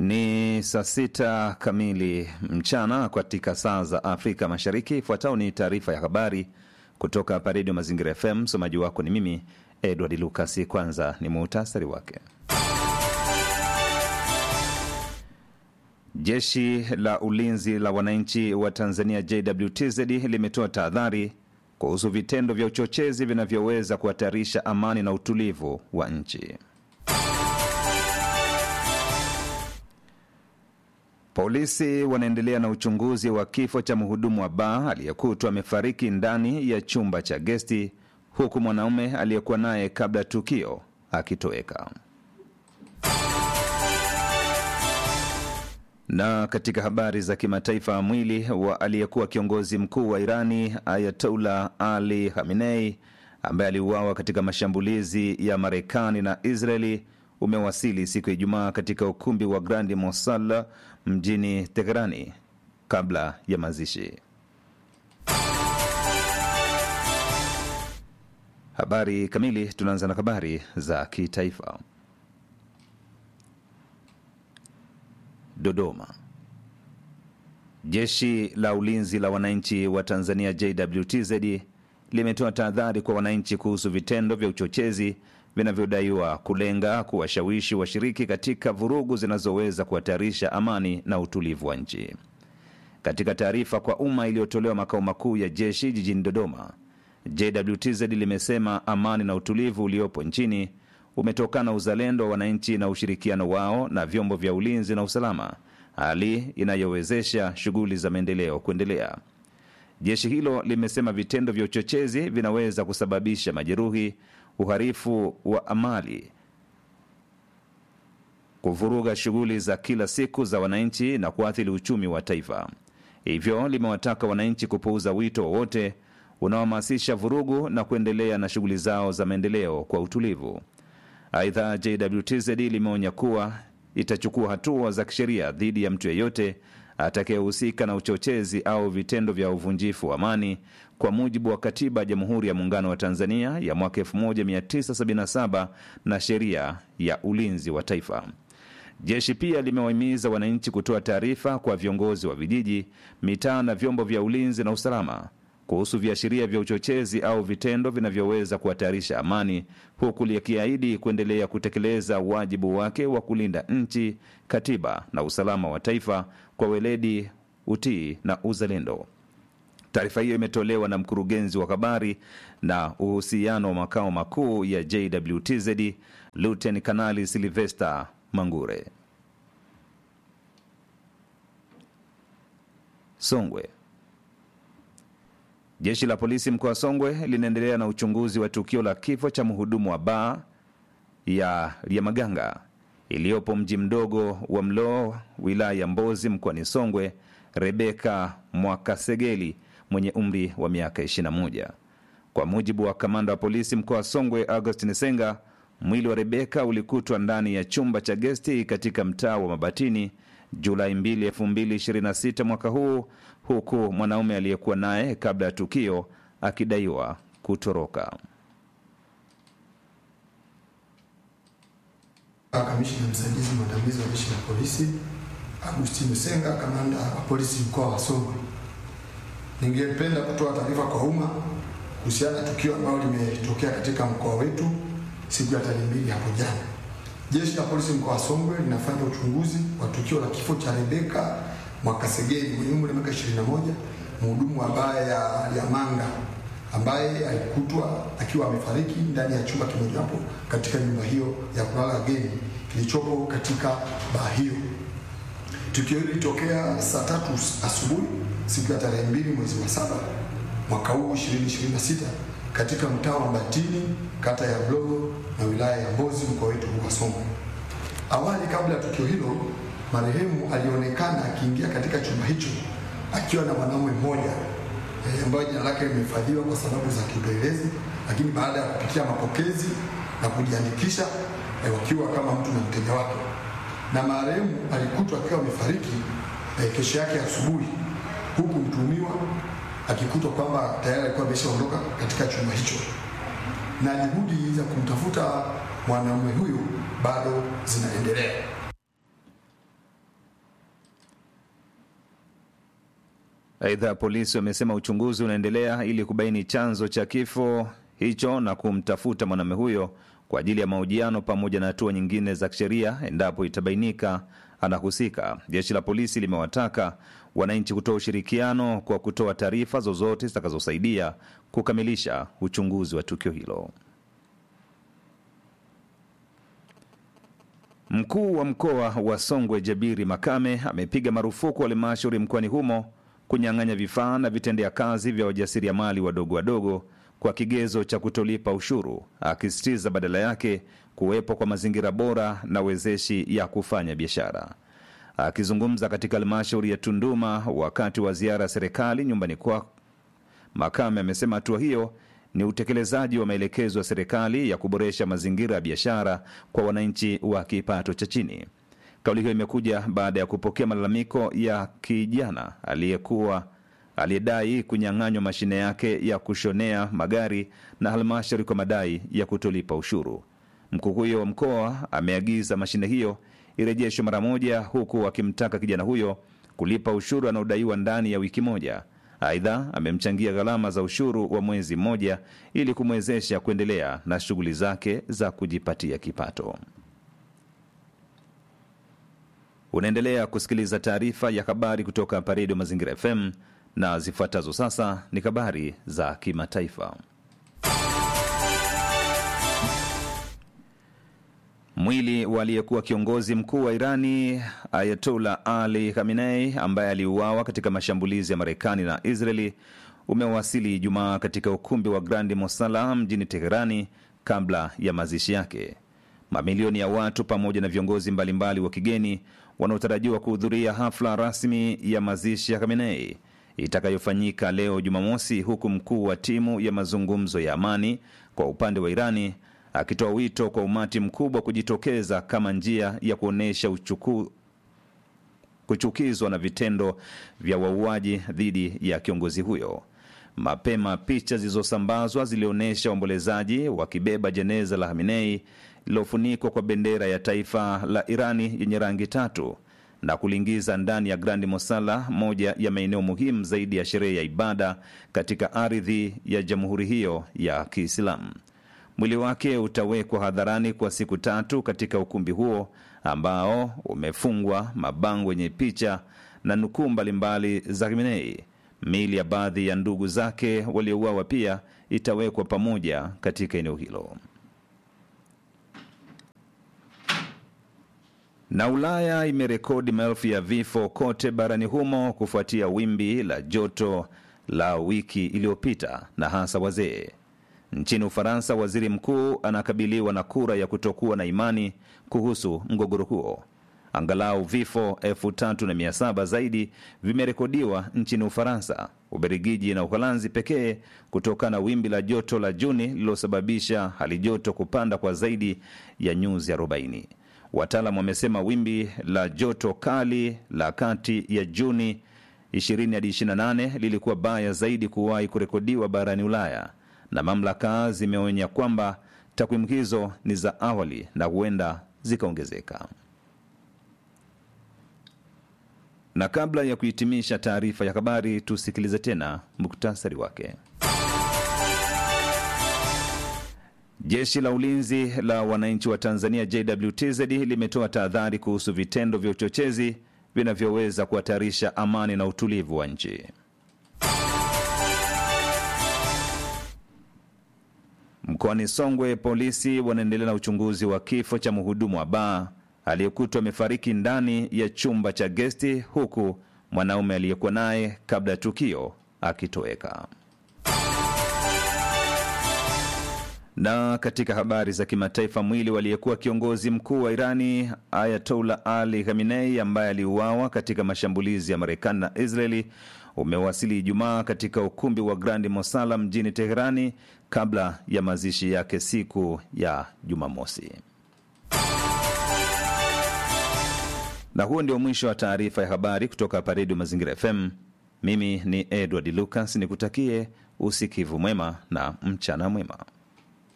Ni saa sita kamili mchana katika saa za Afrika Mashariki. Ifuatayo ni taarifa ya habari kutoka hapa Redio Mazingira FM. Msomaji wako ni mimi Edward Lukasi. Kwanza ni muhtasari wake. Jeshi la ulinzi la wananchi wa Tanzania JWTZ limetoa tahadhari kuhusu vitendo vya uchochezi vinavyoweza kuhatarisha amani na utulivu wa nchi. Polisi wanaendelea na uchunguzi wa kifo cha mhudumu wa baa aliyekutwa amefariki ndani ya chumba cha gesti huku mwanaume aliyekuwa naye kabla ya tukio akitoweka. Na katika habari za kimataifa, mwili wa aliyekuwa kiongozi mkuu wa Irani Ayatollah Ali Khamenei ambaye aliuawa katika mashambulizi ya Marekani na Israeli umewasili siku ya Ijumaa katika ukumbi wa Grandi Mosala mjini Teherani kabla ya mazishi. Habari kamili. Tunaanza na habari za kitaifa. Dodoma. Jeshi la ulinzi la wananchi wa Tanzania JWTZ limetoa tahadhari kwa wananchi kuhusu vitendo vya uchochezi vinavyodaiwa kulenga kuwashawishi washiriki katika vurugu zinazoweza kuhatarisha amani na utulivu wa nchi. Katika taarifa kwa umma iliyotolewa makao makuu ya jeshi jijini Dodoma, JWTZ limesema amani na utulivu uliopo nchini umetokana na uzalendo wa wananchi na ushirikiano wao na vyombo vya ulinzi na usalama, hali inayowezesha shughuli za maendeleo kuendelea. Jeshi hilo limesema vitendo vya uchochezi vinaweza kusababisha majeruhi, uharifu wa amali, kuvuruga shughuli za kila siku za wananchi na kuathiri uchumi wa taifa. Hivyo limewataka wananchi kupuuza wito wowote unaohamasisha vurugu na kuendelea na shughuli zao za maendeleo kwa utulivu. Aidha, JWTZ limeonya kuwa itachukua hatua za kisheria dhidi ya mtu yeyote atakayehusika na uchochezi au vitendo vya uvunjifu wa amani kwa mujibu wa Katiba ya Jamhuri ya Muungano wa Tanzania ya mwaka 1977 na Sheria ya Ulinzi wa Taifa. Jeshi pia limewahimiza wananchi kutoa taarifa kwa viongozi wa vijiji, mitaa na vyombo vya ulinzi na usalama kuhusu viashiria vya uchochezi au vitendo vinavyoweza kuhatarisha amani, huku likiahidi kuendelea kutekeleza wajibu wake wa kulinda nchi, katiba na usalama wa taifa kwa weledi, utii na uzalendo. Taarifa hiyo imetolewa na mkurugenzi wa habari na uhusiano wa makao makuu ya JWTZ Luten Kanali Silvester Mangure. Songwe. Jeshi la polisi mkoa wa Songwe linaendelea na uchunguzi wa tukio la kifo cha mhudumu wa baa ya Liamaganga iliyopo mji mdogo wa Mloo, wilaya ya Mbozi, mkoani Songwe, Rebeka Mwakasegeli mwenye umri wa miaka 21. Kwa mujibu wa kamanda wa polisi mkoa wa Songwe, Augustin Senga, mwili wa Rebeka ulikutwa ndani ya chumba cha gesti katika mtaa wa Mabatini Julai 2, 2026 mwaka huu, huku mwanaume aliyekuwa naye kabla ya tukio akidaiwa kutoroka. Kamishina msaidizi mwandamizi wa jeshi la polisi Agustino Senga, kamanda wa polisi mkoa wa Songwe, ningependa kutoa taarifa kwa umma kuhusiana na tukio ambalo limetokea katika mkoa wetu siku ya tarehe mbili hapo jana. Jeshi la polisi mkoa wa Songwe linafanya uchunguzi wa tukio la kifo cha Rebeka Mwakasegeli mwenye umri wa miaka 21, mhudumu wa baa ya Liamanga ambaye alikutwa akiwa amefariki ndani ya chumba kimojawapo katika nyumba hiyo ya kulala wageni kilichopo katika baa hiyo. Tukio hili lilitokea saa tatu asubuhi siku ya tarehe mbili mwezi wa saba mwaka huu 2026 katika mtaa wa Mbatini kata ya Mlogo na wilaya ya Mbozi mkoa wetu wa Songwe. Awali, kabla ya tukio hilo, marehemu alionekana akiingia katika chumba hicho akiwa na mwanaume mmoja e, ambayo jina lake limehifadhiwa kwa sababu za kiupelelezi, lakini baada ya kupitia mapokezi na kujiandikisha e, wakiwa kama mtu na mteja wake, na marehemu alikutwa akiwa amefariki e, kesho yake asubuhi, huku mtuhumiwa akikutwa kwamba tayari alikuwa ameshaondoka katika chumba hicho, na juhudi za kumtafuta mwanaume huyu bado zinaendelea. Aidha, polisi wamesema uchunguzi unaendelea ili kubaini chanzo cha kifo hicho na kumtafuta mwanamume huyo kwa ajili ya mahojiano pamoja na hatua nyingine za kisheria endapo itabainika anahusika. Jeshi la polisi limewataka wananchi kutoa ushirikiano kwa kutoa taarifa zozote zitakazosaidia kukamilisha uchunguzi wa tukio hilo. Mkuu wa mkoa wa Songwe Jabiri Makame amepiga marufuku halmashauri mkoani humo kunyang'anya vifaa na vitendea kazi vya wajasiriamali wadogo wadogo kwa kigezo cha kutolipa ushuru, akisisitiza badala yake kuwepo kwa mazingira bora na wezeshi ya kufanya biashara. Akizungumza katika halmashauri ya Tunduma wakati wa ziara ya serikali nyumbani kwa Makame amesema hatua hiyo ni utekelezaji wa maelekezo ya serikali ya kuboresha mazingira ya biashara kwa wananchi wa kipato cha chini. Kauli hiyo imekuja baada ya kupokea malalamiko ya kijana aliyekuwa aliyedai kunyang'anywa mashine yake ya kushonea magari na halmashauri kwa madai ya kutolipa ushuru. Mkuu huyo wa mkoa ameagiza mashine hiyo irejeshwe mara moja, huku akimtaka kijana huyo kulipa ushuru anaodaiwa ndani ya wiki moja. Aidha, amemchangia gharama za ushuru wa mwezi mmoja ili kumwezesha kuendelea na shughuli zake za kujipatia kipato. Unaendelea kusikiliza taarifa ya habari kutoka hapa Redio Mazingira FM na zifuatazo sasa ni habari za kimataifa. Mwili wa aliyekuwa kiongozi mkuu wa Irani Ayatollah Ali Khamenei ambaye aliuawa katika mashambulizi ya Marekani na Israeli umewasili Ijumaa katika ukumbi wa Grandi Mosala mjini Teherani kabla ya mazishi yake. Mamilioni ya watu pamoja na viongozi mbalimbali wa kigeni wanaotarajiwa kuhudhuria hafla rasmi ya mazishi ya Khamenei itakayofanyika leo Jumamosi, huku mkuu wa timu ya mazungumzo ya amani kwa upande wa Irani akitoa wito kwa umati mkubwa kujitokeza kama njia ya kuonyesha uchuku kuchukizwa na vitendo vya wauaji dhidi ya kiongozi huyo. Mapema picha zilizosambazwa zilionyesha waombolezaji wakibeba jeneza la Khamenei lililofunikwa kwa bendera ya taifa la Irani yenye rangi tatu na kuliingiza ndani ya Grandi Mosala, moja ya maeneo muhimu zaidi ya sherehe ya ibada katika ardhi ya jamhuri hiyo ya Kiislamu. Mwili wake utawekwa hadharani kwa siku tatu katika ukumbi huo ambao umefungwa mabango yenye picha na nukuu mbalimbali za Khamenei. Miili ya baadhi ya ndugu zake waliouawa pia itawekwa pamoja katika eneo hilo. Na Ulaya imerekodi maelfu ya vifo kote barani humo kufuatia wimbi la joto la wiki iliyopita na hasa wazee. Nchini Ufaransa, waziri mkuu anakabiliwa na kura ya kutokuwa na imani kuhusu mgogoro huo. Angalau vifo elfu tatu na mia saba zaidi vimerekodiwa nchini Ufaransa, Ubelgiji na Uholanzi pekee kutokana na wimbi la joto la Juni lililosababisha hali joto kupanda kwa zaidi ya nyuzi 40. Wataalam wamesema wimbi la joto kali la kati ya Juni 20 hadi 28 lilikuwa baya zaidi kuwahi kurekodiwa barani Ulaya, na mamlaka zimeonya kwamba takwimu hizo ni za awali na huenda zikaongezeka. Na kabla ya kuhitimisha taarifa ya habari, tusikilize tena muktasari wake. Jeshi la ulinzi la wananchi wa Tanzania JWTZ limetoa tahadhari kuhusu vitendo vya uchochezi vinavyoweza kuhatarisha amani na utulivu wa nchi. Mkoani Songwe, polisi wanaendelea na uchunguzi wa kifo cha mhudumu wa baa aliyekutwa amefariki ndani ya chumba cha gesti, huku mwanaume aliyekuwa naye kabla ya tukio akitoweka. Na katika habari za kimataifa, mwili waliyekuwa kiongozi mkuu wa Irani Ayatollah Ali Khamenei ambaye aliuawa katika mashambulizi ya Marekani na Israeli umewasili Ijumaa katika ukumbi wa Grandi Mosala mjini Teherani kabla ya mazishi yake siku ya Jumamosi. Na huo ndio mwisho wa taarifa ya habari kutoka hapa Redio Mazingira FM. Mimi ni Edward Lucas, nikutakie usikivu mwema na mchana mwema.